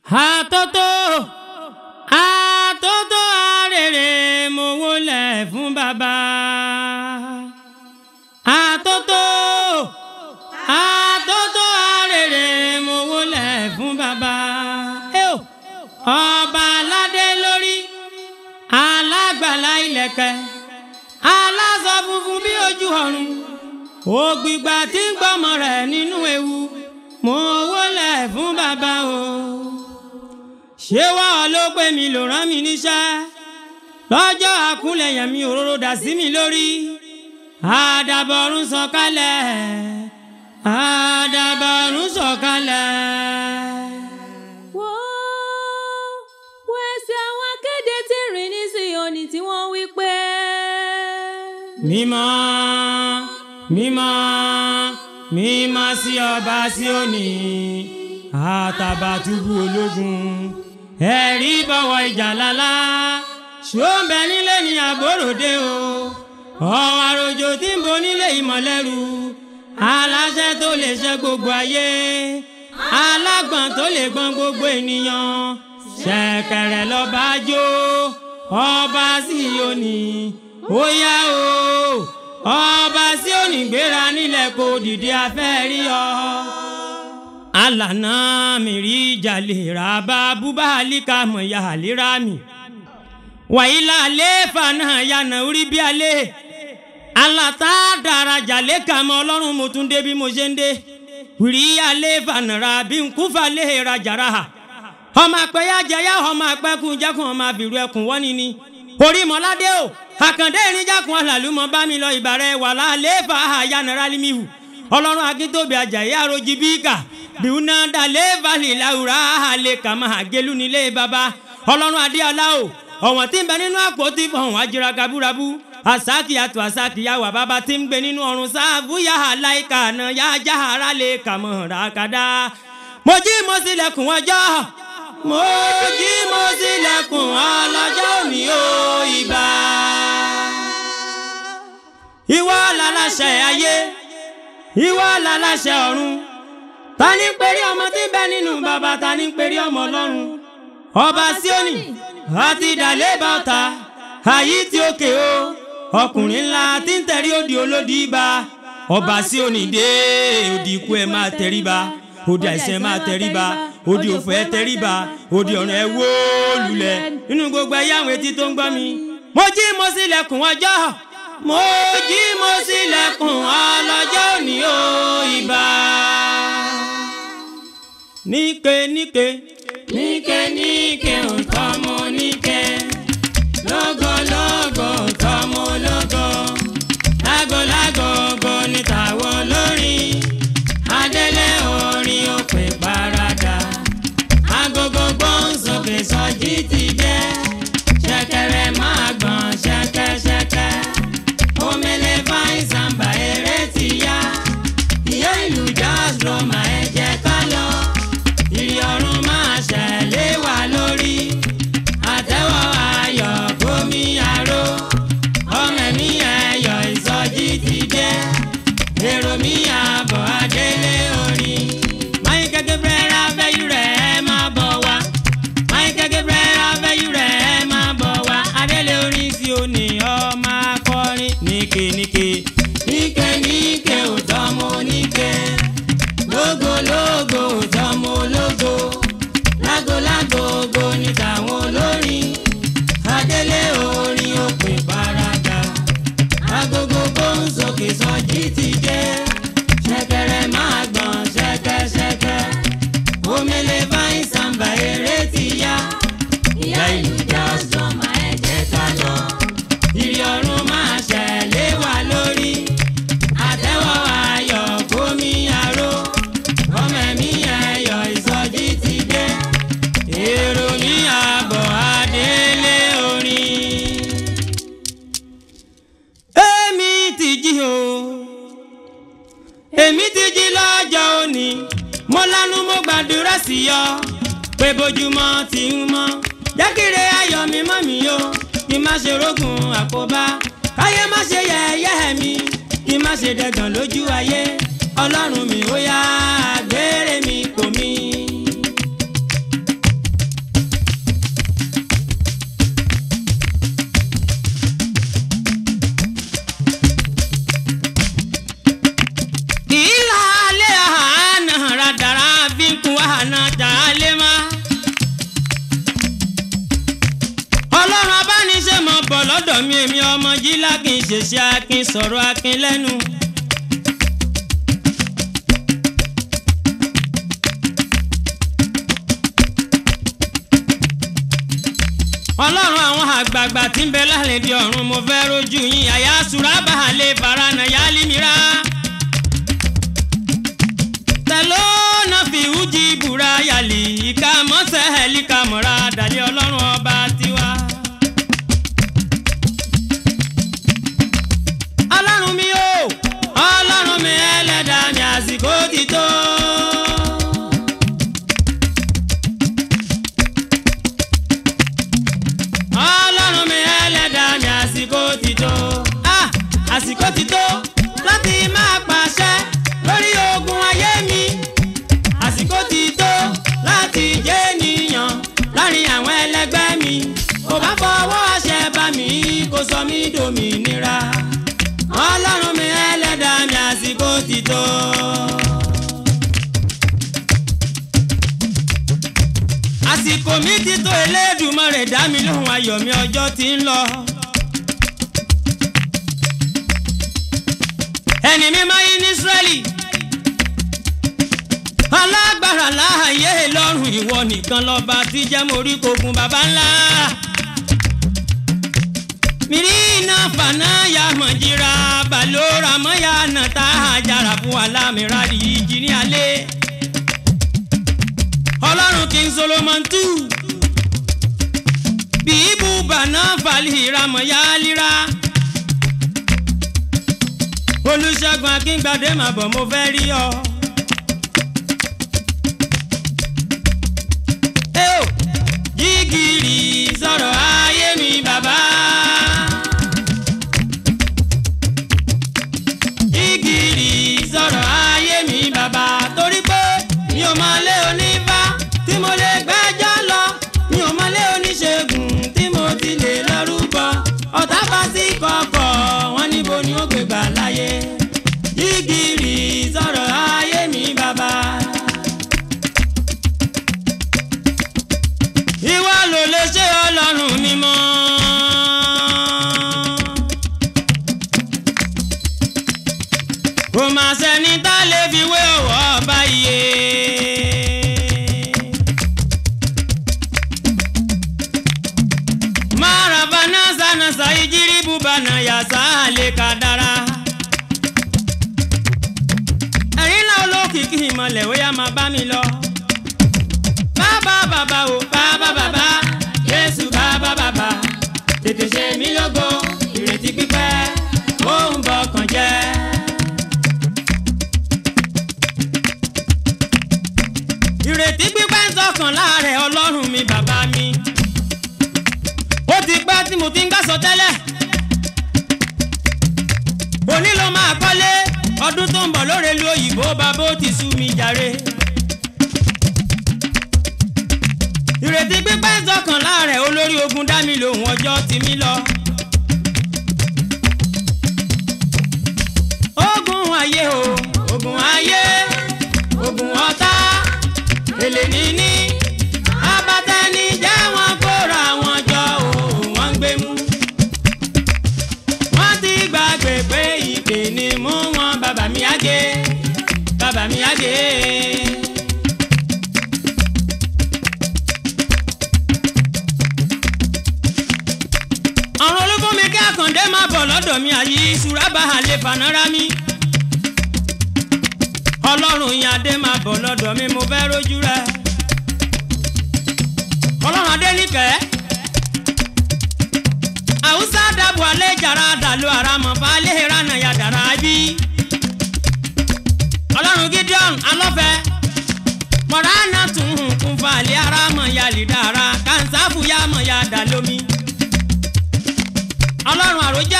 àtótó àtótó arèrè mo wólẹ̀ fún bàbá àtótó àtótó arèrè mo wólẹ̀ fún bàbá Ẹ ò, ọba aládé lórí alágbàlá ìlẹ̀kẹ̀ aláṣọ funfun bí ojú ọ̀run ògbìgbà tí ń gbọ́mọ rẹ̀ nínú ewu mo wólẹ̀ fún bàbá o ṣé wàá ló pè mí ló rán mi níṣẹ́ lọ́jọ́ àkúnlẹ̀yàn mi òróró dà sí mi lórí àdàbọ̀rún sọ̀kalẹ̀ àdàbọ̀rún sọ̀kalẹ̀. Wò ó, wo ẹsẹ̀ àwọn akéde tí ń rìn ní Síónì tí wọ́n wí pé. mímọ́ mímọ́ mímọ́ sí ọba Síónì àtàbàtúbú ológun ẹ̀rí bọ̀wọ̀ ìjà lálá ṣó ń bẹ nílé ní àbóròdé o ọ̀wọ́ àròjò tí ń bo nílé ìmọ̀lẹ́rù aláṣẹ tó lè ṣe gbogbo ayé alágbọ̀n tó lè gbọ́n gbogbo ènìyàn ṣẹ̀kẹ̀rẹ̀ lọ́ba jó ọba Síónì ó yá o ọba Síónì gbéra nílẹ̀ kó dìde afẹ́ rí ọ alànà mìírí jalè rábà búbá àlíkà mọ̀yà àlérà mi wàyílà àléfà náà yànnà orí bí alẹ́ alàtà dára jalè kà mọ́ ọlọ́run mo tún dé bí mo ṣe ń dé wìrí àléfà nàrà bí nkúfà lè rajàrà ọmọ àpẹyà jẹyà ọmọ àpẹkùn jẹkùn ọmọ àbìrú ẹkùn wọ́ni ni orí mọ́ládé o àkàndé ìrìnjàkùn àlàlùmọ́ bá mi lọ ìbàrẹ̀ wàlá àléfà àyànnàrà límìhù ọlọ́run akíntóbi ajayi arojí bíkà bíúná dalẹ̀ balẹ̀ làwùrà àlẹ̀ kàmá àgẹ́lú nílé baba ọlọ́run adéọlá o ọ̀wọ̀n tí ń bẹ nínú àpótí fọ̀hún ajira kaburabu asaki àtò asaki yàwà bàbá tí ń gbé nínú ọ̀run sáàbù yàhà láìka àná yájà ara lè kàmọ́ ràkàdá mo jí mo ṣílẹ̀kùn ọjọ́ mo jí mo ṣílẹ̀kùn ọlọ́jọ́ òní o ìbà ìwọ làlàṣẹ ayé ìwọ làlàṣẹ ọ̀run ta ní pèrè ọmọ tí ń bẹ nínú bàbá ta ní pèrè ọmọ ọlọ́run ọba Síónì àti ìdàlẹ́ bàtà àyí tí ó ké o ọkùnrin ńlá tí ń tẹ̀rí òdì olódì bá ọba Síónì dé òdì ikú ẹ̀ máa tẹríba òdì àìsàn ẹ̀ máa tẹríba òdì òfò ẹ̀ tẹríba òdì ọ̀run ẹ̀ wó lulẹ̀ nínú gbogbo ẹ̀yà àwọn etí tó ń gbọ́ mi mo jí mo ṣílẹ̀kùn ọjọ́ mo jí mo ṣílẹ̀kùn ọlọ́jọ́ òní o ìbà. níke níke níke níke òǹtọ́ mo níke lógo lógo òǹtọ́ mo lógo lágo lágo ògo ní tàwọn olórin adélé orin òpè parada agogo gbóǹsókè sọjí ti dé ṣẹ̀kẹ̀rẹ̀ máa gbọ̀n ṣẹ̀kẹ̀ṣẹ̀kẹ̀ omele fáìn sàmbà eré ti yá ìyá ìlú jazz roma ẹ jẹ́ ká lọ ìrì ọ̀run máa ṣẹlẹ̀ wá lórí àtẹ́wọ́ ayọ̀ gómi aró ọmọ mi ẹ̀yọ̀ ìsọjí ti dé èrò mi àbọ̀ adélé orin máyì gẹ́gẹ́ bẹ́ẹ̀rẹ̀ abẹ́yú rẹ̀ ẹ máa bọ̀ wá máyì gẹ́gẹ́ bẹ́ẹ̀rẹ̀ abẹ́yú rẹ̀ ẹ máa bọ̀ wá adélé orin sí òní ọmọ akọrin níke níke níke níke òtọ́ mo níke lógo lógo òtọ́ mo lógo lágo lágo ògo ní tàwọn olórin adélé orin òpin parada agogo gbóǹsókè sọjí ti dé ṣẹ̀kẹ̀rẹ̀ máa gbọ̀n ṣẹ̀kẹ̀ṣẹ̀kẹ̀ omele fáìn sàmbà eré ti yá ìyá ìlú jazz drama ẹ jẹ́ ká lọ ìrì ọ̀run máa ṣẹlẹ̀ wá lórí àtẹ́wọ́ ayọ̀ gómi aró ọmọ mi ẹ̀yọ̀ ìsọjí ti dé èrò mi àbọ̀ adélé orin. èmi ti jí o èmi ti jí lọ́jọ́ òní mo lanu mo gbàdúrà sí ọ pé bójúmọ́ ti ń mọ́ jákèrè ayọ̀ mi mọ́ mi o kí n má ṣe rógùn àkóbá káyé má ṣe yẹ̀yẹ́ mi kí n má ṣe dẹ̀gàn lójú ayé ọlọ́run mi ó yá gbére mi kò mí. jà á lé má. ọlọ́run abániṣe mọ̀ bọ̀ lọ́dọ̀ mi èmi ọmọ jílá kì í ṣèṣe akin sọ̀rọ̀ akin lẹ́nu. ọlọ́run àwọn àgbààgbà tí ń bẹ lálẹ́ di ọ̀run mo fẹ́ rojú yín àyà sùrábà lè fara nà yá límìíràn tẹ̀ló náà fi wújì búra yàlì ìka mọ́sẹ̀ ẹ̀líkà mọ́ra dàlẹ́ ọlọ́run ọba tiwa. ọlọ́run mi o ọlọ́run mi ẹlẹ́dàá mi àsìkò ti tó. ọlọ́run mi ẹlẹ́dàá mi àsìkò ti tó. Ah, àsìkò ti tó láti máa pàṣẹ lórí ogun ayé mi. àsìkò ti tó láti jẹ́ ènìyàn láàrin àwọn ẹlẹgbẹ́ mi. kò bá fọwọ́ àṣẹ bá mi kó sọ mí dòmìnira. ọlọ́run mi ẹlẹ́dàá mi àsìkò ti tó. àsìkò mi ti tó Elédùmarè dá mi lóhùn ayọ̀ mi ọjọ́ ti ń lọ. ẹni mímọ́ yín ní Ísírẹ́lì alágbára láàyè lọ́rùn ìwọ nìkan lọ́ba tí jẹ́ mórí kogun baba ńlá. mirina fana ya mọ̀jìrà balora mọ́ya nàta àjàrà fún alámìíràn yìí jí ní alẹ́ ọlọ́run king solomon two bíbú bàná falihira mọ̀yálíra olùṣègùn akíngbadé mà bọ̀ mo fẹ́ rí ọ. Ẹ ò, jígìrì sọ̀rọ̀ ayé mi bàbá. jígìrì sọ̀rọ̀ ayé mi bàbá torí pé mi ò mọ lé onífá tí mo lè gbẹ́jọ́ lọ mi ò mọ lé oníṣègùn tí mo ti lè lọ́rùbọ ọ̀tá bá sí kọ̀ọ̀kọ̀ wọn níbo ni ó gbé gbà láyé jígìrì sọ̀rọ̀ ayé mi bàbá. ìwọ ló lè ṣe ọlọ́run mímọ́. kò má sẹ́ni tá lè fi wé ọ̀wọ́ báyìí. Maravana sana saijiri bubana ya sale kadara. Ẹ̀rín náà olókìkí ìmọ̀lẹ̀ ó yá máa bá mi lọ. Bàbá bàbá o bàbá bàbá Jésù bàbá bàbá tètè ṣe mí lógo ìrètí pípẹ́ ó ń bọkàn jẹ́. ìrètí pípẹ́ ń sọkàn láàrẹ̀ ọlọ́run mi bàbá mi. ó ti pẹ́ tí mo ti ń gbàsọ tẹ́lẹ̀. òní ló máa kọ́lé ọdún tó ń bọ̀ lóore lu òyìnbó bàbá ó ti sú mi jàre. ìrètí pípẹ́ ń sọkàn láàrẹ̀ olórí ogun dá mi lòun ọjọ́ ti mí lọ. ogun ayé o ogun ayé ogun ọ̀tá èlé níní abatẹni jẹ́ wọn kóra wọn jọ òun wọn gbé mú. wọ́n ti gbàgbé pé ìpè ni mú wọn bàbá mi àgé bàbá mi àgé. ọ̀run olúfúnmi kí àkàndé máa bọ̀ lọ́dọ̀ mi àyí ìṣúra bá a lè fànárá mi ọlọ́run yín adé máa bọ̀ lọ́dọ̀ mi mo fẹ́ rójú rẹ. ọlọ́run adé níkẹ́. àwùsá dàbò alẹ́ jàrá dàlú ara mọ̀ fà á lé rànà ya dàrá bí. ọlọ́run gideon alọ́fẹ́. mọ̀ránà tún hùn kún fà á lé ara mọ̀ ya lè dára kànsáfù ya mọ̀ ya dà lómi. ọlọ́run àròjà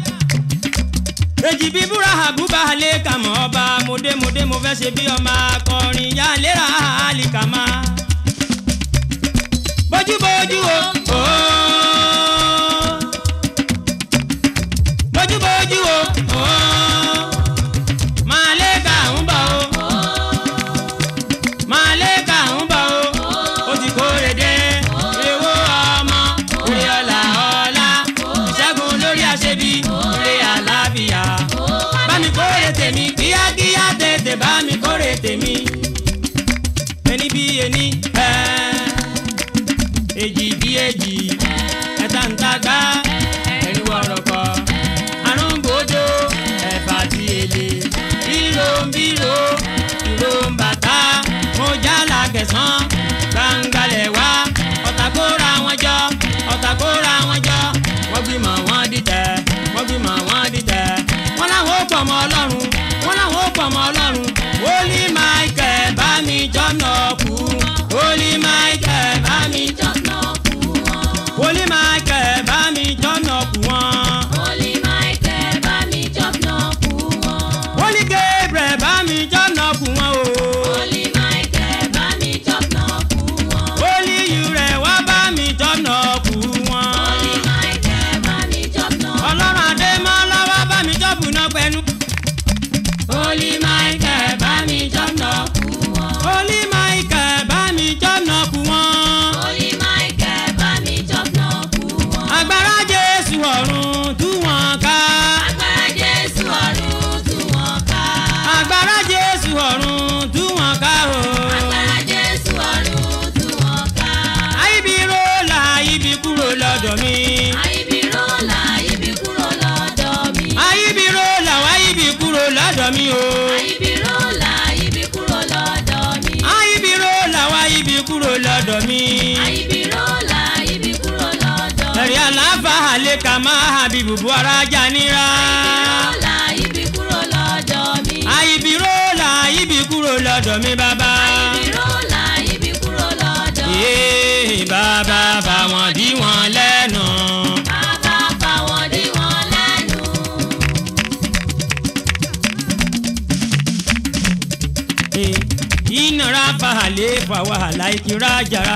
èjì bíi búra àbúbá lè kà mọ́ ọba mòdémòdé mo fẹ́ ṣe bí ọmọ akọrin yá lérà àlìkàmá. bójúbójú o ooo bójúbójú o ooo máa lè kà ń bọ̀ o máa lè kà ń bọ̀ èjì bí èjì ẹ̀ta ń tagbá ẹ̀rí wọ̀rọ̀kọ̀ arúgbòdo ẹ̀fà tí èlé ríro ń bírò ìró ń bàtà mo jálá kẹsàn gbàǹgalẹ̀ wá ọ̀tà kó ra wọn jọ ọ̀tà kó ra wọn jọ wọ́n gbìmọ̀ wọ́n dìtẹ̀ wọ́n gbìmọ̀ wọ́n dìtẹ̀ wọ́n láwọn ó pọ̀ mọ́ ọlọ́run wọ́n láwọn ó pọ̀ mọ́ ọlọ́run wòlí michael bá mi jọ́nà kú wòlí michael bá mi Jọ́nà kú wọn. wòlí michael bá mi jọ́nà kú wọn. Holy Michael bá mi jọ́nà kú wọn. wòlí gabriel bá mi jọ́nà kú wọn o. Holy Michael bá mi jọ́nà kú wọn. wòlí yurẹ̀ wá bá mi jọ́nà kú wọn. Holy Michael bá mi jọ́nà. ọlọ́run adémọ́lá wá bá mi jọ́bù náà pẹ̀lú. Holy Michael bá mi jọ́nà kú wọn. wòlí michael bá mi jọ́nà kú wọn. Holy Michael bá mi jọ́nà kú wọn. agbára jésù ọ̀run tú wọn ká. Agbára Jésù ọ̀run tú wọn ká. agbára jésù ọ̀run tú wọn ká o. Agbára Jésù ọ̀run tú wọn ká. àìbí rólà ibi kúrò lọ́dọ̀ mi. Àìbí rọ́lá ibi kúrò lọ́dọ̀ mi. àìbí rólà wá ibi kúrò lọ́dọ̀ mi o. Àìbí rọ́lá ibi kúrò lọ́dọ̀ mi. àìbí rólà wá ibi kúrò lọ́dọ̀ mi. Àìbí rọ́lá ibi kúrò lọ́dọ̀ mi. ẹ̀rí àlàáfà àlẹ́ ká máa hàbí bùbú ara jà níra. Rọ́lá ibi kúrò lọ́dọ̀ mi. àìbí rólà ibi kúrò lọ́dọ̀ mi bàbá. Àìbí rọ́lá ibi kúrò lọ́dọ̀ mi. Ee, bàbá bá wọn dí wọn lẹ́nu. Bàbá bá wọn dí wọn lẹ́nu. Ee, ìnara fàhálẹ̀ fà wàhálà ìkírà jàrá.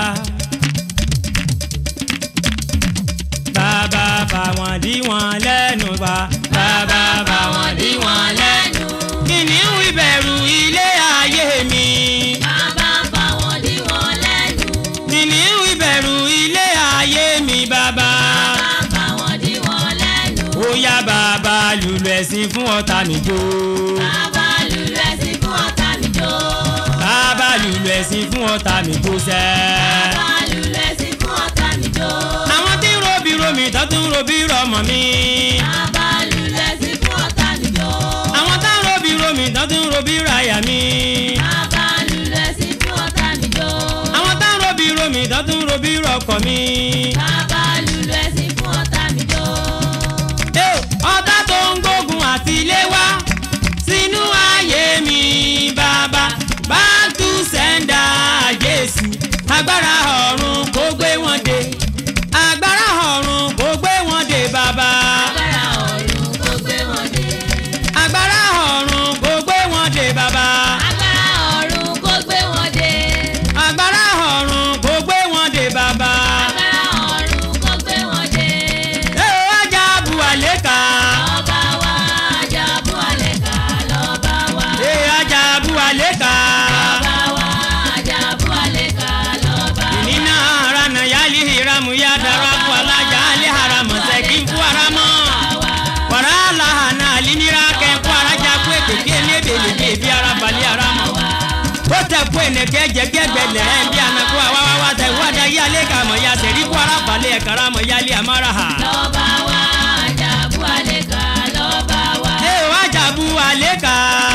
bàbá bá wọn dí wọn lẹ́nu bá. bàbá bá wọn dí wọn lẹ́nu. kìnìún ìbẹ̀rù ilé ayé mi. Bàbá bá wọn dí wọn lẹ́nu. kìnìún ìbẹ̀rù ilé ayé mi bàbá. Bàbá bá wọn dí wọn lẹ́nu. ó yá bàbá lùlù ẹ̀sìn fún ọ̀tá mi jó. Bàbá lùlù ẹ̀sìn fún ọ̀tá mi jó. bàbá lùlù ẹ̀sìn fún ọ̀tá mi jó sẹ́. Bàbá lùlù ẹ̀sìn fún ọ̀tá mi jó. àwọn tí ń robi romi tó tún robi rọmọ mi. Bàbá lùlù ẹ̀sìn fún ọ̀tá mi jó. àwọn tá ń robi romi tó tún robi ráyà mi. Bàbá lùlù ẹ̀sìn fún ọ̀tá mi jó. àwọn tá ń robi romi tó tún robi rọkọ mi. Bàbá lùlù ẹ̀sìn fún ọ̀tá mi jó. Ẹ ò, ọ̀tá tó ń gbógun àti ilé wá sínú ayé mi bàbá back to sender Jésù agbára ọ̀run kó gbé wọn dé agbára ọ̀run kó gbé wọn dé bàbá Agbára ọ̀run kó gbé wọn dé. agbára ọ̀run kó gbé wọn dé bàbá Agbára ọ̀run kó gbé wọn dé. agbára ọ̀run kó gbé wọn dé bàbá Agbára ọ̀run kó gbé wọn dé. ẹ ò ajá bu àlékà Ọba wa Ajabu Aleka lọ́ba wa. ẹ ajá bu àlékà Ọba wa Ajabu Aleka lọ́ba wa. ìnínà ara nà yálì hìrámù yá dara fún alájà alẹ́ haramọ̀ sẹ́kì fún haramọ̀. wàrà làhànà àlìnira kẹ́kọ̀ọ́ arajà kú èkèké lébèlébè bí ara balẹ̀ ara mọ̀. ó tẹ kú ẹnẹkẹ jẹgẹgbẹ lẹ́ẹ̀ bí anakó àwáwáwá tẹ wádà yálé kàmọ̀ ya sẹ̀rí kó ara balẹ̀ ẹ̀kára mọ̀ yálé àmàrà hà. Lọ́ba wa Ajabu Aleka lọ́ba wa. ẹ ò ajabu àlékà.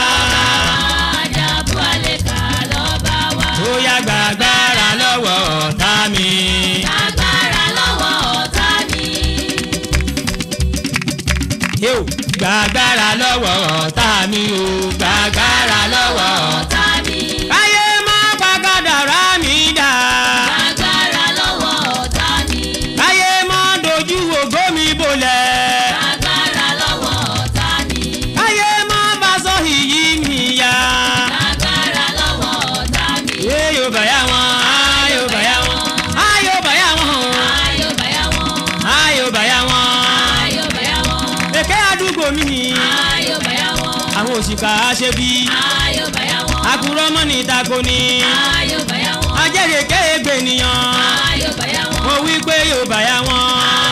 Ajabu Aleka lọ́ba wa. ó yá gbàgbára lọ́wọ́ ọ̀tá mi. Agbára lọ́wọ́ ọ̀tá mi. ẹ ò gbàgbára lọ́wọ́ ọ̀tá mi o gbàgbára lọ́wọ́ ọ̀tá. Ọ̀tá mi. káyé má pàgádàrá mi dà. Agbára lọ́wọ́ ọ̀tá mi. káyé má dojú ògo mi bolẹ̀. Agbára lọ́wọ́ ọ̀tá mi. káyé má bá sọ ìyí mi yá. Agbára lọ́wọ́ ọ̀tá mi. Yé yóò bá yá wọn, á yóò bá yá wọn, á yóò bá yá wọn, Ayọ̀ bàyá wọn. á yóò bá yá wọn. Ayọ̀ bàyá wọn. Èké àdúgbò mi, Ayọ̀ bàyá wọn. àwọn òṣìkà aṣebi, Ayọ̀ bàyá wọn. àkùrọ̀ mọ́ ní ìtako ni. Ayọ̀ bàyá wọn. Ajẹ́rèké ègbè nìyàn, Ayọ̀ bàyá wọn. mo wí pé yóò bá yá wọn.